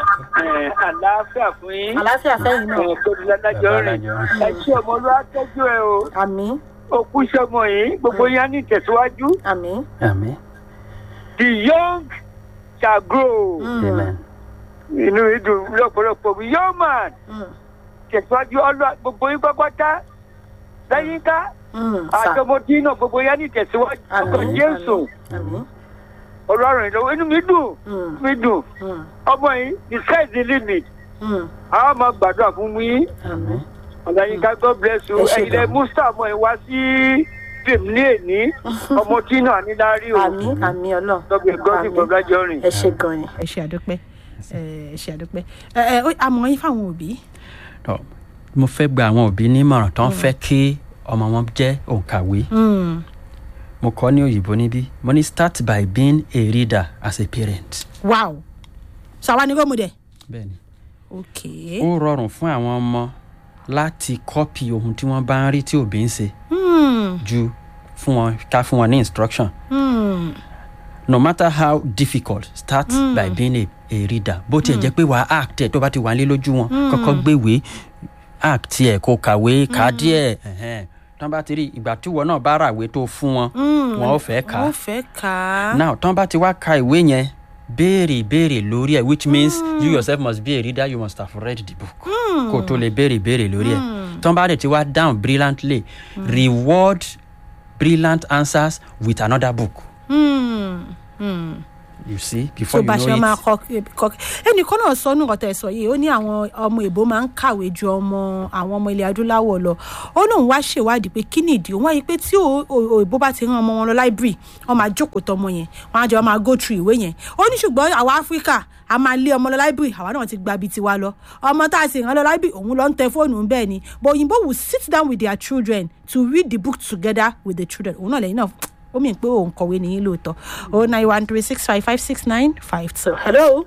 àlàáfíà fún yín àlàáfíà fẹ́yìn náà ẹ̀ tó di ládájọ́ rìn ẹ ṣé ọmọ olúwa tọ́jú ẹ o àmì òkú sọmọ yìí gbogbo yín á ní ìtẹ̀síwájú àmì. àmì the young shall grow amen inú mi dùn lọ́pọ̀lọpọ̀ mi young man tẹ̀síwájú ọlọ́ gbogbo yín pápátá lẹ́yìn ká àtọmọdé náà gbogbo yín á ní ìtẹ̀síwájú ọkọ̀ jésù àmì. ọlọ́run ìlọ́wọ́ inú mi dùn Mm. mi dùn ọmọ yìí the sky is the limit àwọn máa gbàdúrà fún mi àmì. ọ̀làyínká god bless you Ẹ ṣé ẹ̀yin lẹ gan. mustapha ẹ̀ wá sí fíìmù ní èní ọmọ tí náà ní lárí o àmì àmì ọlọ́run. lọ́gbẹ̀ gọ́sì bọ̀dájọ́ rìn. ẹ ṣe gan ni. ẹ ṣe àdúpẹ́ ẹ ṣe àdúpẹ́ ẹ ẹ ó- àmọ̀ràn yín fáwọn òbí. Tọ́, mo fẹ́ gba àwọn òbí nímọ̀ràn tán fẹ́ kí ọmọ wọn jẹ́ òǹkàwé mo kọ́ ní òyìnbó níbí mo ní start by being a reader as a parent. wow ṣàwa ni gómù dẹ. bẹ́ẹ̀ni ok. ó rọrùn fún àwọn ọmọ láti kọ́pì ohun tí wọ́n bá ń rí tí òbí ń ṣe Hmm. ju fún wọn ká fún wọn ní instruction. Hmm. no matter how difficult start mm. by being a, a reader bó tiẹ̀ jẹ́ pé wàá act ẹ̀ tó bá ti wà nílé lójú wọn kọ́kọ́ gbéwé act ẹ̀ kó kàwé kà á díẹ̀ ẹ̀hẹ́n. tán bá ti rí ìgbà tí wọn náà bá ràwé tó fún wọn wọn ò fẹ́ kà ó á fẹ́ kà á. now tán bá ti wá ka ìwé yẹn béèrè béèrè lórí ẹ̀ which means you yourself must be a reader you must have read the book kó o tó lè béèrè béèrè lórí ẹ̀ tán bá dẹ̀ ti wá down brilliantly reward brilliant answers with another book Hmm. Hmm. you see tó before you bá ṣe know máa it kọ kọ ẹnìkan náà sọ nù ọ̀tẹ̀ sọ yìí ó ní àwọn ọmọ èbó máa ń kàwé ju ọmọ àwọn ọmọ ilẹ̀ adúláwọ̀ lọ ó lóun wá ṣèwádìí pé kí nìdí òun wáyé pé tí o- o- òyìnbó bá ti rán ọmọ wọn lọ láìbírì wọn máa jókòó tọmọ yẹn wọn á jọ máa go through ìwé yẹn ó ní ṣùgbọ́n àwa áfíríkà a máa lé ọmọ lọ láìbírì àwa náà ti gba ibi tiwa lọ ọmọ tá a sì rán lọ láìbírì òun lọ ń tẹ fóònù bẹ́ẹ̀ ni but òyìnbó will sit down with their children to read the book together with the children òun náà lẹ́yìn náà ó mì pé òun kọ̀wé nìyí lóòótọ́ oh nine one three six five five six nine five two. hello.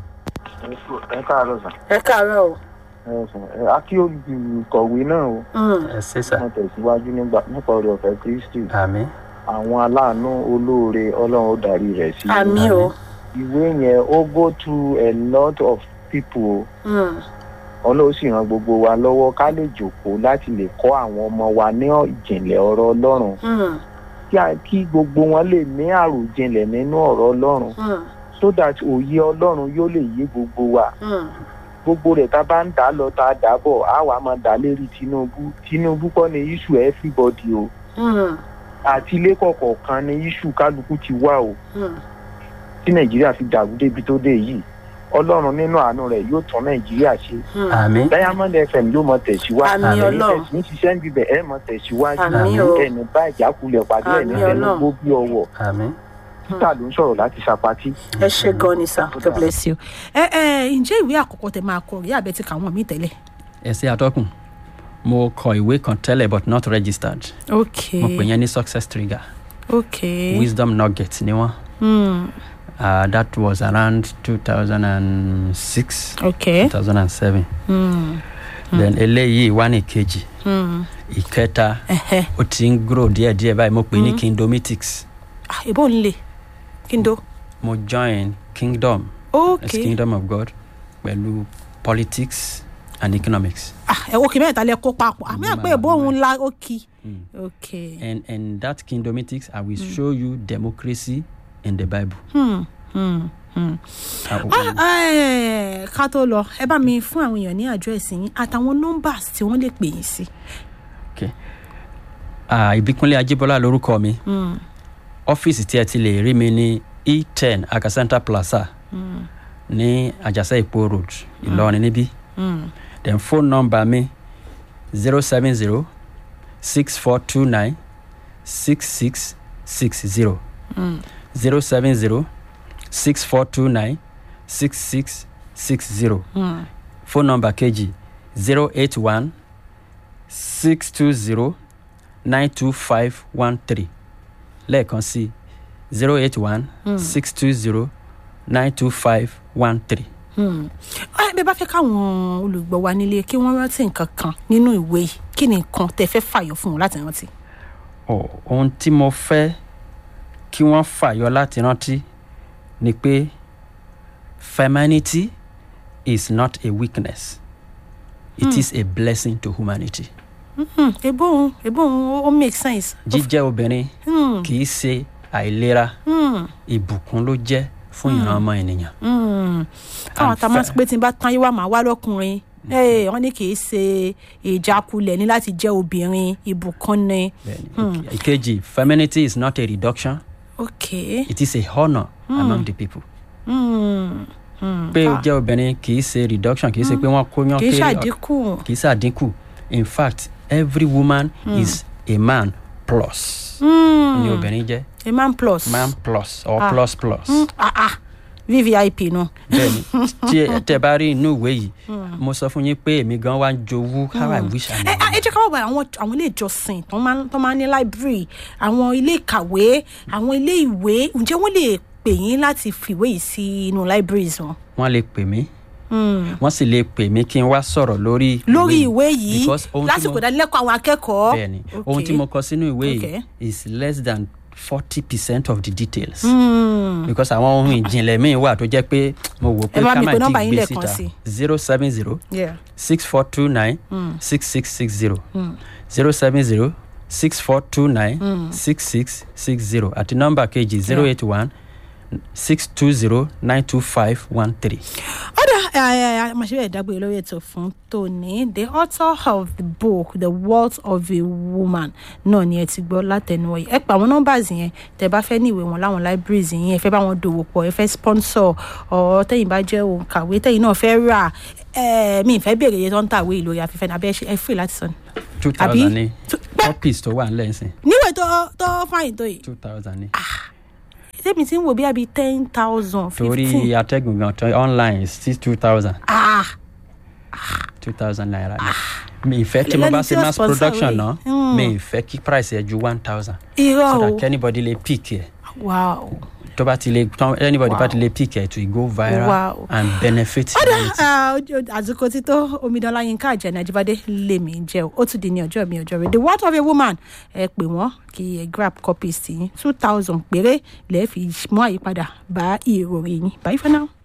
ẹ káàárọ̀ sàn ẹ káàárọ̀ o. ẹ sàn ẹ akíyòlù kọ̀wé náà o ẹ ṣe sà wọn tẹ̀síwájú nígbà nípa orí ọ̀fẹ́ kristi àmì àwọn aláàánú olóore ọlọ́run ó darí rẹ̀ sí àmì o. ìwé yẹn ó go through a lot of people o ọlọ́run sì ran gbogbo wa lọ́wọ́ ká lè jòkóó láti lè kọ́ àwọn ọmọ wa ní ìjìnlẹ̀ ọ̀rọ̀ ọlọ́run kí a- kí gbogbo wọn lè ní àròjinlẹ̀ nínú ọ̀rọ̀ ọlọ́run so that òye ọlọ́run yóò lè yé gbogbo wa gbogbo rẹ̀ tá a bá ń dà á lọ tá a dà á bọ̀ á wàá máa dà á lérí tinubu tinubu kọ́ ni issue everybody o àti ilé kọ̀ọ̀kan ni issue kálukú ti wá o tí nàìjíríà fi dàrú débi tó dé yìí ọlọ́run nínú àánú rẹ̀ yóò tán nàìjíríà ṣe àmì diamond fm yóò mọ tẹ̀síwájú Àmín Ọlọ́run. ẹ̀sìn ṣiṣẹ́ ń bibẹ̀ ẹ̀ mọ tẹ̀síwájú Àmín o. ẹ̀ní bá ìjákulẹ̀ pàdé ẹ̀ní Àmín ẹ̀ní Ọlọ́run. gbó bí ọwọ́ àmì títà ló ń sọ̀rọ̀ láti ṣàpátì. ẹ ṣe gan ni sir god bless you. ẹ ẹ ǹjẹ́ ìwé àkọ́kọ́ tẹ máa kọ rí àbẹ tí kàwọn míì tẹ́lẹ̀. ẹ ṣe àtọkùn mo kọ ìwé kan tẹ́lẹ̀ but not registered ok mo pè yẹn ní success trigger ok wisdom nugget ni wọn hmm. uh, that was around two thousand and six ok two thousand and seven hmm. then eléyìí wá ní kejì Hmm. ìkẹta ẹhẹ ó ti ń grow díẹ̀díẹ̀ báyìí mo pè ní kingdomitics ah ìbò ń le kí n do. mo join kingdom ok as kingdom of god pẹ̀lú politics and economics ah ẹ ok mẹ́ta lẹ kó papọ̀ àmì àpẹ ìbò òun la ok ok and and that kingdomitics i will show you democracy in the bible. hmm. Hmm. Hmm. Uh, Ah, eh, ká tó lọ ẹ bá mi fún àwọn èèyàn ní àdírẹ́sì yín àtàwọn nọ́mbàs tí wọ́n lè pè yín sí. Ah, ìbíkúnlé ajíbọ́lá lorúkọ mi ọ́fíìsì tí ẹ ti lè rí mi ní e ten akasanta plaza ní àjàsẹ́ ìpó road ìlọrin níbí then phone number mi zero seven zero six four two nine six six six zero zero seven zero six four two nine six six six zero phone number kejì zero eight one six two zero nine two five one three lẹ́ẹ̀kan sí zero eight one six two zero nine two five one three. ẹ bẹ́ẹ̀ bá fẹ́ káwọn olùgbọ́ wa nílé kí wọ́n rántí nǹkan kan nínú ìwé yìí kí ni nǹkan tẹ fẹ́ fàyọ fún wọn láti rántí. Ọ̀, ohun tí mo fẹ́ kí wọ́n fàyọ láti rántí ni pé femininity is not a weakness it is a blessing to humanity. Hmm, ebo òun ebo òun ó make sense. jíjẹ́ obìnrin Hmm, kì í ṣe àìlera hmm, ìbùkún ló jẹ́ fún ìran ọmọ ènìyàn. hmm. káwọn And tá a máa fe- sọ pé tí n bá tán yín wá màá wá lọ́kùnrin Ee, wọ́n ní kì í ṣe ìjákulẹ̀ ní láti jẹ́ obìnrin ìbùkún ni. Bẹ́ẹ̀ni, okay. ìkejì femininity is not a reduction ok. it is a honour among the people. Hmm, hmm. pé o Ah, jẹ́ obìnrin kì í ṣe reduction kì í ṣe pé wọ́n kó yán kì í kéré ṣàdínkù. kì í ṣàdínkù in fact every woman is a man plus Hmm, ni obìnrin jẹ́ a man plus. man plus or Ah. plus plus. Hmm, ah ah vvip nu. bẹ́ẹ̀ni tí ẹ tẹ bá rí inú ìwé yìí mo sọ fún yín pé èmi gan wá ń jowú how i wish i ẹ knew. ẹ jẹ́ ká wá wá àwọn àwọn ilé ìjọsìn tó máa ń tó máa ń ní library àwọn ilé ìkàwé àwọn ilé ìwé ǹjẹ́ wọ́n lè pè yín láti fìwé yìí sí inú libraries wọn. wọ́n lè pè mí wọ́n sì lè pè mí kí n wá sọ̀rọ̀ lórí lórí ìwé yìí because ohun tí lásìkò mo- ìdánilẹ́kọ̀ọ́ àwọn akẹ́kọ̀ọ́. bẹ́ẹ̀ni ohun tí mo kọ sínú ìwé Okay. yìí is less than forty percent of the details. Hmm, because àwọn ohun ìjìnlẹ̀ míì wà tó jẹ́ pé mo wò pé Ẹ bá ká mi má pe ti nọ́mbà yín gbé lẹ́ẹ̀kan síta sí. zero seven zero yeah. six four two nine six six six zero zero seven zero six four two nine six six six zero àti nọ́mbà kejì zero eight one six two zero nine two five one three. ọ̀dà àmàṣẹ́bẹ̀ ìdágbére lórí ètò fún tòní the author of the book the world of a woman náà ni ẹ ti gbọ́ látẹnu ọ̀yẹ́ ẹ pa àwọn nọ́mbàs yẹn tẹ bá fẹ́ ní ìwé wọn láwọn libraries yẹn ẹ fẹ́ bá wọn dòwò pọ̀ ẹ fẹ́ sponsor ọ̀ tẹ̀yìn bá jẹ́ òǹkàwé tẹ̀yìn náà fẹ́ rà ẹ mi ìfẹ́ béèrè iye tó ń tàwé ìlórí afẹ́fẹ́ ní abẹ́ ẹ free láti sọ ni. two Àbí? thousand ní copies tó wà nílẹ̀ ńsìn níwèé tó tó fáyìn tó yìí two thousand ní. tẹ́mi ti ń wò bí àbí ten thousand torí fifteen atẹ́gùn gan tó online sí two thousand ah two thousand naira ni. mi ìfẹ́ tí mo bá Lẹ́ni tí ṣe ó mass sponsor production rẹ̀. náà Mm. mi ìfẹ́ kí price ẹ̀ ju one thousand irọ́ so o that anybody lè pick ẹ̀ wow. tó bá ti lè tán anybody bá Wow. ti lè pick ẹ̀ to go viral Wow. and benefit ọ̀dà humanity. ah, ojú- àsìkò tí tó omidan láyínká àjẹnà àjíbádé lèmi ń jẹ́ o ó tún di ní ọjọ́ mi ọjọ́ rẹ̀ the word of a woman ẹ pè wọ́n kí ẹ grab copies tí two thousand péré lẹ́ẹ̀ fi mú àyípadà bá ìròyìn yín bye for now.